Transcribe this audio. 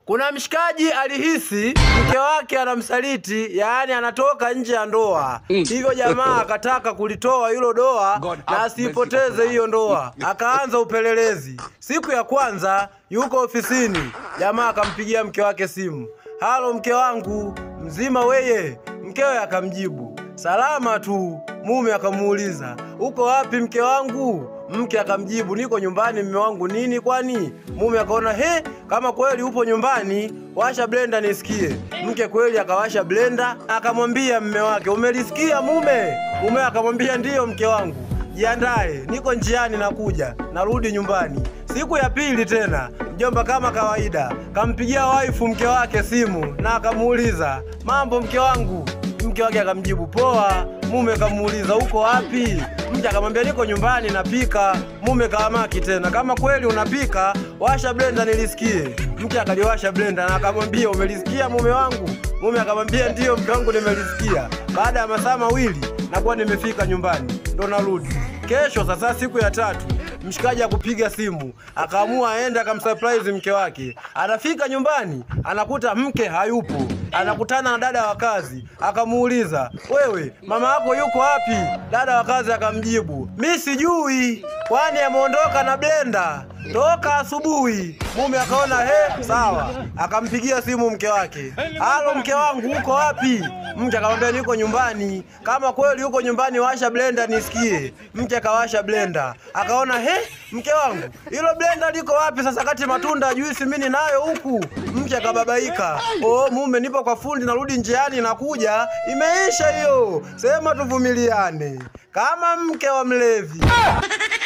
Kuna mshikaji alihisi mke wake anamsaliti, yaani anatoka nje ya ndoa. Hivyo jamaa akataka kulitoa hilo doa God na have asiipoteze hiyo ndoa. Akaanza upelelezi. Siku ya kwanza yuko ofisini, jamaa akampigia mke wake simu, halo mke wangu, mzima weye? Mkewe akamjibu salama tu. Mume akamuuliza uko wapi mke wangu? Mke akamjibu niko nyumbani mme wangu. Nini kwani? Mume akaona he, kama kweli upo nyumbani, washa blenda nisikie. Mke kweli akawasha blenda, akamwambia mme wake, umelisikia mume? Mume akamwambia ndiyo mke wangu, jiandae, niko njiani, nakuja, narudi nyumbani. Siku ya pili tena mjomba kama kawaida kampigia waifu mke wake simu na akamuuliza mambo mke wangu. Mke wake akamjibu poa. Mume kamuuliza uko wapi? Mke akamwambia niko nyumbani napika. Mume kaamaki tena, kama kweli unapika washa blenda nilisikie. Mke akaliwasha blenda na akamwambia umelisikia mume wangu? Mume akamwambia ndiyo mke wangu, nimelisikia. Baada ya masaa mawili nakuwa nimefika nyumbani, ndo narudi kesho. Sasa siku ya tatu mshikaji akupiga simu akaamua aende akamsurprise mke wake. Anafika nyumbani anakuta mke hayupo, anakutana na dada wa kazi, akamuuliza wewe, mama yako yuko wapi? Dada wa kazi akamjibu mi sijui, kwani ameondoka na blenda toka asubuhi. Mume akaona he, sawa, akampigia simu mke wake, halo mke wangu, uko wapi? Mke akamwambia niko nyumbani. Kama kweli uko nyumbani, washa blenda nisikie. Mke akawasha blenda, akaona he, mke wangu, hilo blenda liko wapi sasa, kati matunda juisi mimi nayo huku. Mke akababaika, oh mume, nipo kwa fundi, narudi njiani, nakuja, imeisha hiyo. Sema tuvumiliane kama mke wa mlevi.